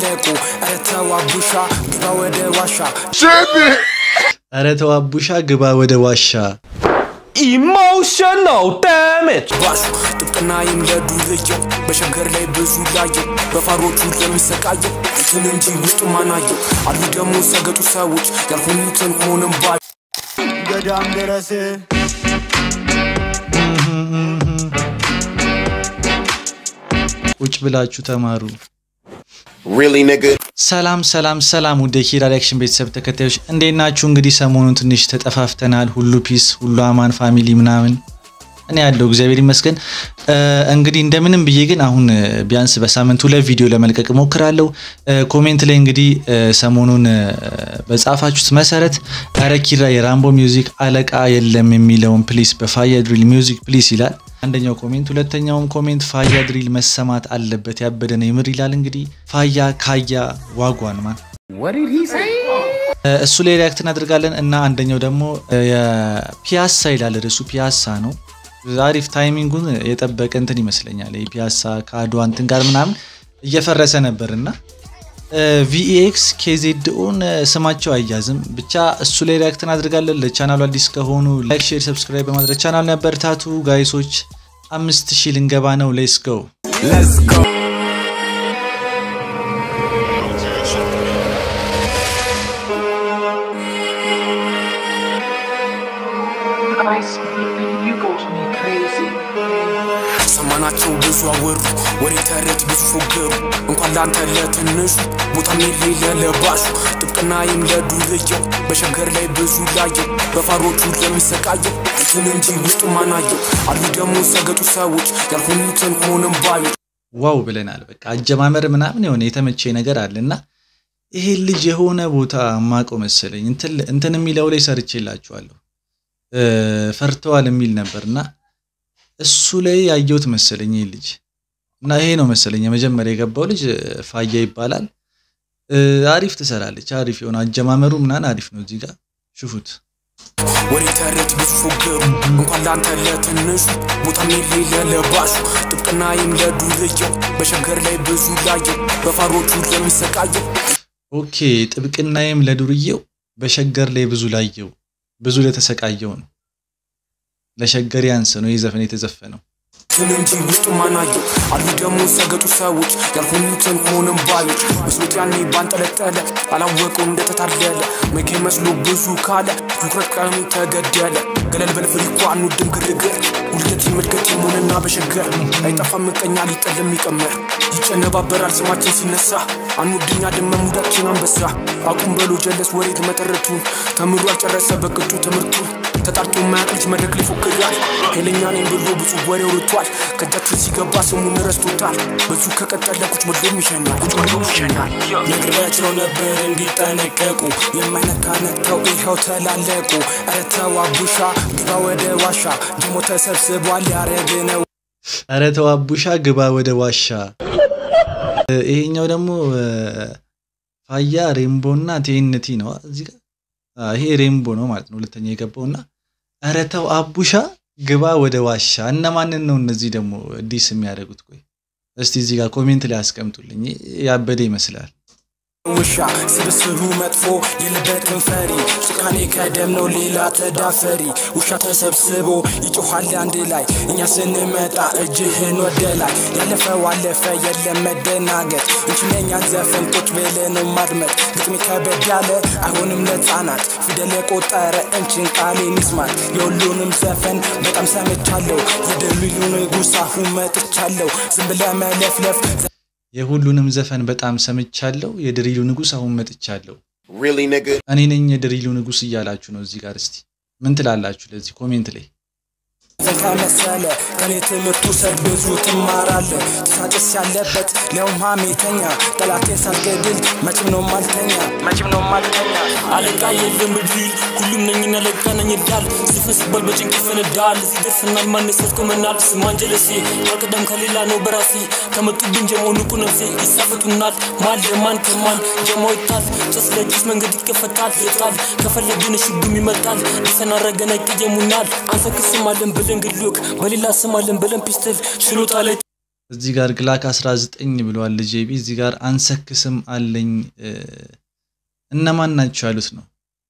ተላለቁ ኧረ ተው አቡሻ ግባ ወደ ዋሻ ኧረ ተው አቡሻ ግባ ወደ ዋሻ Emotional damage. ባሹ ጥብቅና ይምለዱ ልየው በሸገር ላይ ብዙ ላየው በፋሮቹ ለሚሰቃየው እንትን እንጂ ውስጡ ማናየው አሉ ደግሞ ሰገጡ ሰዎች ያልሆኑትን ሆንም ባ ገዳም ድረስ ቁጭ ብላችሁ ተማሩ። Really, nigga? ሰላም ሰላም ሰላም ውድ የኪራ ሪያክሽን ቤተሰብ ተከታዮች እንዴት ናችሁ? እንግዲህ ሰሞኑን ትንሽ ተጠፋፍተናል። ሁሉ ፒስ፣ ሁሉ አማን ፋሚሊ ምናምን እኔ ያለው እግዚአብሔር ይመስገን። እ፣ እንግዲህ እንደምንም ብዬ ግን አሁን እ፣ ቢያንስ በሳምንት ሁለት ቪዲዮ ለመልቀቅ እሞክራለሁ። እ፣ ኮሜንት ላይ እንግዲህ እ፣ ሰሞኑን እ፣ በጻፋችሁት መሰረት ኧረ ኪራ የራምቦ ሚውዚክ አለቃ የለም የሚለውን ፕሊስ በፋያ ድሪል ሚውዚክ ፕሊስ ይላል አንደኛው ኮሜንት። ሁለተኛውም ኮሜንት ፋያ ድሪል መሰማት አለበት ያበደ ነው የምር ይላል። እንግዲህ ፋያ ካያ ዋጓን ማን እ፣ እሱ ላይ ሪያክት እናደርጋለን እና አንደኛው ደግሞ እ፣ የፒያሳ ይላል ርዕሱ ፒያሳ ነው። አሪፍ ታይሚንጉን የጠበቀ እንትን ይመስለኛል። የፒያሳ ከአድዋ እንትን ጋር ምናምን እየፈረሰ ነበር እና ቪኤክስ ኬዜድኦን ስማቸው አያዝም። ብቻ እሱ ላይ ሪያክት እናደርጋለን። ለቻናሉ አዲስ ከሆኑ ላይክ፣ ሼር፣ ሰብስክራይብ በማድረግ ቻናሉ ያበረታቱ ጋይሶች። አምስት ሺህ ልንገባ ነው። ሌስ ጎ Let's go Ice baby, you got me crazy. ሰማናቸው ብዙ አወሩ ወሬ ተረት ብዙ ፎገሩ እንኳን ላንተ ለትንሹ ቦታ የሌለ ለባሹ ጥብቅና ይምለዱ ልየው በሸገር ላይ ብዙ ላየው በፋሮቹ ለሚሰቃየው እንትን እንጂ ውስጡ ማናየው አሉ ደግሞ ሰገጡ ሰዎች ያልሆኑትን ሆንም ባዮች ዋው ብለናል። በቃ አጀማመር ምናምን የሆነ የተመቼ ነገር አለ እና ይሄ ልጅ የሆነ ቦታ ማቀው መሰለኝ እንትን- እንትን የሚለው ላይ ሰርቼላችኋለሁ እ፣ ፈርተዋል የሚል ነበር እና እሱ ላይ ያየሁት መሰለኝ ይህ ልጅ እና ይሄ ነው መሰለኝ የመጀመሪያ የገባው ልጅ እ፣ ፋያ ይባላል። እ፣ አሪፍ ትሰራለች። አሪፍ የሆነ አጀማመሩ ምናምን አሪፍ ነው። እዚህ ጋር ሽፉት። ወሬ ተረት ብዙ ፎገሩ እንኳን ላንተ ለትንሹ ቦታ የሌለ ለባሹ ጥብቅና ይምለዱ ልየው በሸገር ላይ ብዙ ላየው በፋሮቹ ለሚሰቃየው ኦኬ ጥብቅናዬም ለዱርዬው በሸገር ላይ ብዙ ላየው ብዙ ለተሰቃየው ነው። ለሸገር ያንስ ነው ይህ ዘፈን የተዘፈነው። እንትን እንጂ ውስጡ ማናየው አሉ ደግሞ ሰገጡ ሰዎች ያልሆኑትን ሆንም ባዮች መስሎት ያኔ ባንጠለጠለ አላወቀው እንደተታለለ መኬ መስሎ ብዙ ካለ ትኩረት ቀኑ ተገደለ ገለል በልፍሪኳ አንወድም ግርግር ውልደት ምድገት የሆነና በሸገር አይጠፋም ምቀኛ ሊጠልም ይቀመር ይጨነባበራል ስማችን ሲነሳ አንወድኛ ደመ ሙዳችን አንበሳ አቁም በሎ ጀለስ ወሬት መጠረቱን ተምሮ ያልጨረሰ በቅጡ ትምህርቱን ተጣርቶ ማያቅ ልጅ መድረክ ሊፎክራል ኃይለኛ ነኝ ብሎ ብዙ ወሬ ወርቷል ከእጃችን ሲገባ ስሙን ረስቶታል በዙ ከቀጠለ ቁጭ ብሎም ይሸናል ቁጭ ብሎም ይሸናል ነግሬያቸው ነበር እንዲጠነቀቁ የማይነካ ነቅተው ይኸው ተላለቁ ኧረ ተው አቡሻ ግባ ወደ ዋሻ ደሞ ተሰብስቧል ያረግ ነው ኧረ ተው አቡሻ ግባ ወደ ዋሻ። እ፣ ይሄኛው ደግሞ እ፣ ፋያ ሬምቦ እና ቴንቲ ነው እዚህ ጋር አ፣ ይሄ ሬምቦ ነው ማለት ነው ሁለተኛ የገባው እና ኧረ ተው አቡሻ ግባ ወደ ዋሻ። እነማንን ነው እነዚህ ደግሞ ዲስ የሚያደርጉት? ቆይ እስቲ እዚህ ጋር ኮሜንት ላይ አስቀምጡልኝ። ያበደ ይመስላል። ውሻ ስብስቡ መጥፎ የለበትን ፈሪ ጭካኔ ከደም ነው ሌላ ተዳፈሪ ውሻ ተሰብስቦ ይጮኋል አንድ ላይ እኛ ስንመጣ እጅህን ወደ ላይ ያለፈው አለፈ የለም መደናገጥ እንችለኛን ዘፈን ቁጭ ብለን ማድመጥ ግጥሜ ከበድ ያለ አይሆንም ለህፃናት ፊደል የቆጠረ እንችን ቃሌን ይስማት የሁሉንም ዘፈን በጣም ሰምቻለሁ የደሉሉ ንጉሥ አሁን መጥቻለሁ ዝም ብለህ መለፍለፍ የሁሉንም ዘፈን በጣም ሰምቻለሁ። የድሪሉ ንጉሥ አሁን መጥቻለሁ። Really, nigga? እኔ ነኝ የድሪሉ ንጉሥ እያላችሁ ነው እዚህ ጋር። እስቲ ምን ትላላችሁ ለዚህ ኮሜንት ላይ? ዘን ከመሰለ ከኔ ትምህርቱ ሰድ ብዙ ትማራለ ትሳጭስ ያለበት ሊያውም ሀሜተኛ ጠላቴን ሳልገድል መቼም ነው ማልተኛ መቼም ነው ማልተኛ አለቃ የለም ብድል ሁሉም ነኝና ለቃ ነኝ ዳል ስፍን ሲባል በጭንቅ ይፈነዳል እዚህ ደርሰናል ማነስ ያስቆመናል ስማንጀለሴ አልቀደም ከሌላ ነው በራሴ ከመጡብን ጀሞ ንቁ ነፍሴ ይሳፈጡናል ማል ለማን ከማን ጀሞ ይታል ጭስ ለጭስ መንገድ ይከፈታል ይጣል ከፈለግን ሽጉም ይመጣል ሊሰናረገ ነቅየሙናል አንሰክስም አለን ብለን ግሉክ በሌላ ስም አለን ብለን ፒስትል ሽሎታ ላይ እዚህ ጋር ግላክ 19 ብለዋል ጄቢ። እዚህ ጋር አንሰክስም አለኝ። እነማን ናቸው ያሉት ነው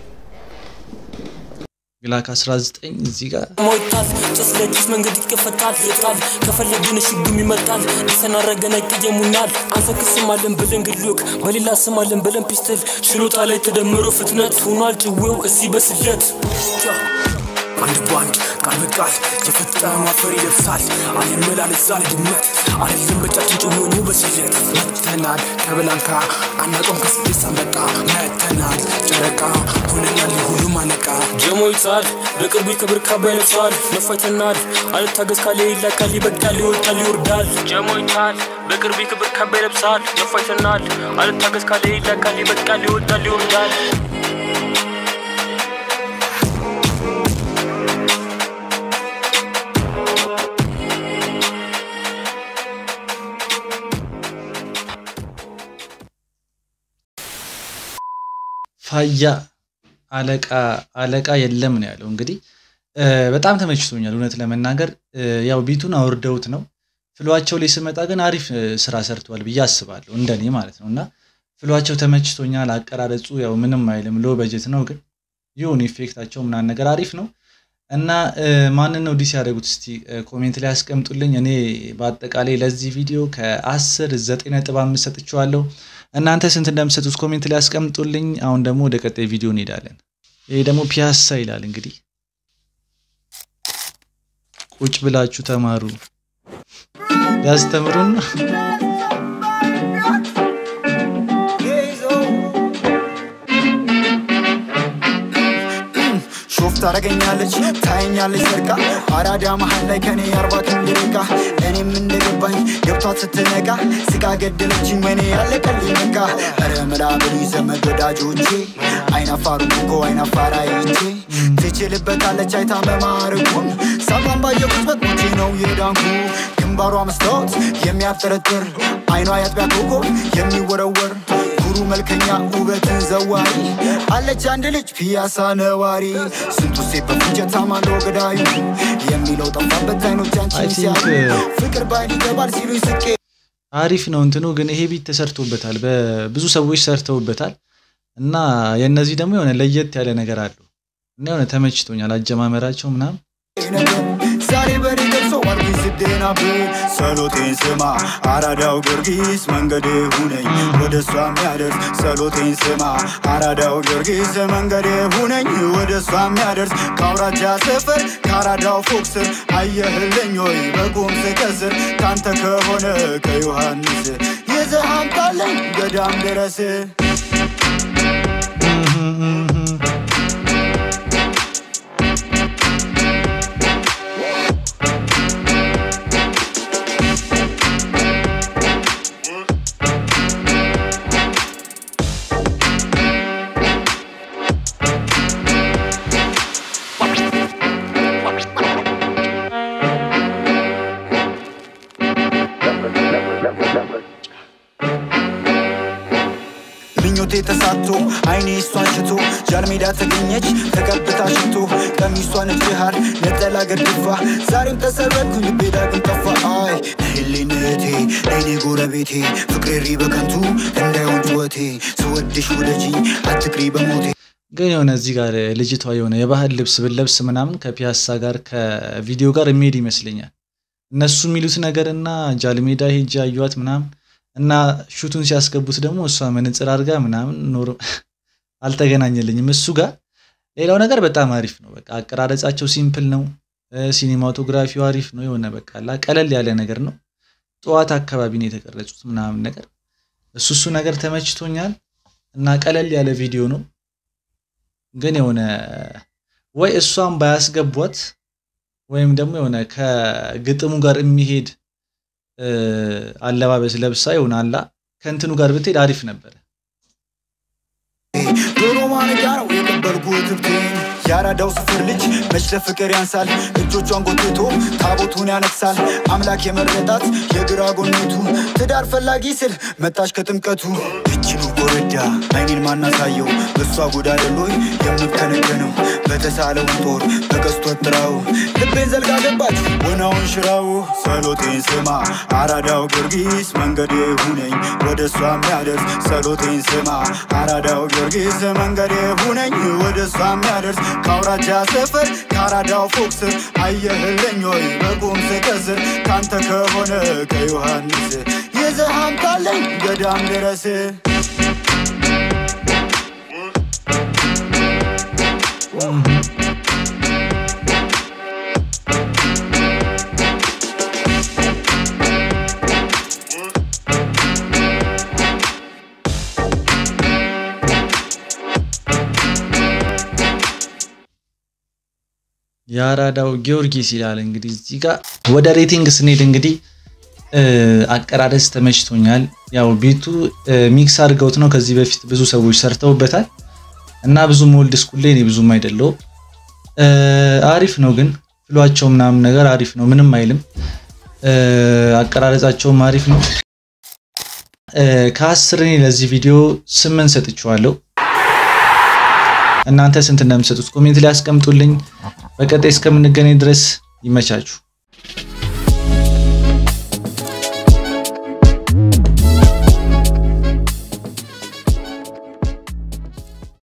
ግላክ 19 እዚህ ጋር ሞይታል ጭስ ለጭስ መንገድ ይከፈታል ይጣል ከፈለግን ሽጉም ይመጣል ተሰናረገን አይቀየሙናል አንሰክስም አለን ብለን ግሉክ በሌላ ስም አለን ብለን ፒስትል ችሎታ ላይ ተደምሮ ፍጥነት ሆኗል ጭዌው እዚህ በስለት አንድ ባንድ ቃል በቃል የፈጠመ አፈር ይለብሳል አልመላለሳል ድመት አይደለም በጫችን ጭሆኑ በስለት መተናል ከብላንካ አናቆም ከስድስት አንበጣ መተናል ጨረቃ ሆነናል ሁሉም አነቃ ጀሞ ይታል በቅርቡ ክብር ካባ ይለብሳል መፋይተናል አልታገዝ ካለ ይላካል ይበቃል ይወጣል ይወርዳል ጀሞ ይታል በቅርቡ ክብር ካባ ይለብሳል መፋይተናል አልታገዝ ካለ ይላካል ይበቃል ይወጣል ይወርዳል ፋያ አለቃ አለቃ የለም ነው ያለው። እንግዲህ በጣም ተመችቶኛል እውነት ለመናገር ያው ቢቱን አውርደውት ነው። ፍሏቸው ላይ ስመጣ ግን አሪፍ ስራ ሰርተዋል ብዬ አስባለሁ እንደኔ ማለት ነው። እና ፍሏቸው ተመችቶኛል። አቀራረጹ ያው ምንም አይልም፣ ሎ በጀት ነው ግን ይሁን ኢፌክታቸው ምናምን ነገር አሪፍ ነው። እና ማንን ነው ዲስ ያደረጉት? እስቲ ኮሜንት ላይ ያስቀምጡልኝ። እኔ በአጠቃላይ ለዚህ ቪዲዮ ከአስር ዘጠኝ ነጥብ አምስት ሰጥቼዋለሁ። እናንተ ስንት እንደምትሰጡት ኮሜንት ላይ ያስቀምጡልኝ። አሁን ደግሞ ወደ ቀጣይ ቪዲዮ እንሄዳለን። ይሄ ደግሞ ፒያሳ ይላል። እንግዲህ ቁጭ ብላችሁ ተማሩ ያስተምሩን ነው። ሾፍ ታረገኛለች ታየኛለች ሰርቃ አራዳ መሀል ላይ ከኔ አርባ ክንድ ርቃ እኔም እንደገባኝ ገብቷት ስትነቃ ስቃ ገደለችኝ ወኔ ያለቀልኝ በቃ ኧረ ምላ ብሉኝ ዘመድ ወዳጆቼ አይናፋሩ እኮ አይናፋራ ይቼ ትችልበታለች አይታ መማርኩን ሳባን ባየኩት በቁቼ ነው የዳንኩ ግንባሯ መስታወት የሚያጠረጥር አይኗ ያጥቢያ ኮከብ የሚወረወር ኩሩ መልከኛ ውበትን ዘዋሪ አለች አንድ ልጅ ፒያሳ ነዋሪ ስንቱ ሴት በፉጨት ታማለው ገዳዩ የሚለው ጠፋበት አይኖች I አንቺን think, ሲያዩ uh, ፍቅር ባይን ይገባል ሲሉኝ ስቄ አሪፍ ነው እንትኑ ግን ይሄ ቢት ተሰርቶበታል፣ በብዙ ሰዎች ሰርተውበታል እና የእነዚህ ደግሞ የሆነ ለየት ያለ ነገር አለው እና የሆነ ተመችቶኛል አጀማመራቸው ምናምን ነበር ዛሬ በኔ ደርሶ ዋልኩኝ ስደናብር ጸሎቴን ስማ አራዳው ጊዮርጊስ መንገዴ ሁነኝ ወደ እሷ የሚያደርስ ጸሎቴን ስማ አራዳው ጊዮርጊስ መንገዴ ሁነኝ ወደ እሷ የሚያደርስ ከአውራጃ ሰፈር ከአራዳው ፎቅ ስር አየህልኝ ወይ በቁም ስከስር ካንተ ከሆነ ከዮሐንስ ይዘህ አምጣለኝ ገዳም ድረስ ምኞቴ ተሳቶ አይኔ እሷን ሽቶ ጃልሜዳ ተገኘች ተቀብታ ሽቶ ቀሚሷ ነጭ ሐር ነጠላ ገድፋ ዛሬም ተሰረኩኝ ልቤ ዳግም ጠፋ አይ ህሊንቴ ለይኔ ጎረቤቴ ፍቅሬሪ በከንቱ እንዳይሆን ጩኸቴ ስወድሽ ውደጂኝ አትቅሪ በሞቴ ግን የሆነ እዚህ ጋር ልጅቷ የሆነ የባህል ልብስ ብለብስ ምናምን ከፒያሳ ጋር ከቪዲዮ ጋር የሚሄድ ይመስለኛል። እነሱ የሚሉት ነገር እና ጃልሜዳ ሄጄ አየኋት ምናምን እና ሹቱን ሲያስገቡት ደግሞ እሷ መነጽር አድርጋ ምናምን ኖሮ አልተገናኘልኝም እሱ ጋር። ሌላው ነገር በጣም አሪፍ ነው። በቃ አቀራረጻቸው ሲምፕል ነው። ሲኒማቶግራፊው አሪፍ ነው። የሆነ በቃ አላ ቀለል ያለ ነገር ነው። ጠዋት አካባቢ ነው የተቀረጹት ምናምን ነገር እሱ እሱ ነገር ተመችቶኛል እና ቀለል ያለ ቪዲዮ ነው። ግን የሆነ ወይ እሷን ባያስገቧት ወይም ደግሞ የሆነ ከግጥሙ ጋር የሚሄድ አለባበስ ለብሳ ይሆናላ ከእንትኑ ጋር ብትሄድ አሪፍ ነበረ። ዶሮ ማነቂያ ነው የቀበልኩት ትብቴን ያራዳው ስፍር ልጅ መች ለፍቅር ያንሳል እጆቿን ጎትቶ ታቦቱን ያነግሳል አምላክ የመረጣት የግራ ጎኔቱ ትዳር ፈላጊ ስል መጣሽ ከጥምቀቱ እጅኑ ጎረዳ አይኔን ማናሳየው በእሷ ጎዳደሎይ የምከነከነው በተሳለውን ጦር በቀስቶ ጥራው ልቤን ዘልጋ ገባች ወናውን ሽራው ጸሎቴን ስማ አራዳው ጊዮርጊስ መንገዴ ሁነኝ ወደ እሷ የሚያደርስ ጸሎቴን ስማ አራዳው ጊዮርጊስ መንገዴ ሁነኝ ወደ እሷ የሚያደርስ ከአውራጃ ሰፈር ከአራዳው ፎቅ ስር አየህልኝ ወይ በቁም ስቀስር ካንተ ከሆነ ከዮሐንስ ይዘሃም ካለኝ ገዳም ድረስ የአራዳው ጊዮርጊስ ይላል። እንግዲህ እዚህ ጋር ወደ ሬቲንግ ስንሄድ እንግዲህ አቀራረጽ ተመችቶኛል። ያው ቤቱ ሚክስ አድርገውት ነው። ከዚህ በፊት ብዙ ሰዎች ሰርተውበታል እና ብዙም ኦልድ ስኩል ላይ እኔ ብዙም አይደለው። አሪፍ ነው ግን ፍሏቸው ምናምን ነገር አሪፍ ነው፣ ምንም አይልም። አቀራረጻቸውም አሪፍ ነው። ከአስር እኔ ለዚህ ቪዲዮ ስምንት ሰጥቼዋለሁ። እናንተ ስንት እንደምትሰጡት ኮሜንት ላይ አስቀምጡልኝ። በቀጣይ እስከምንገናኝ ድረስ ይመቻችሁ።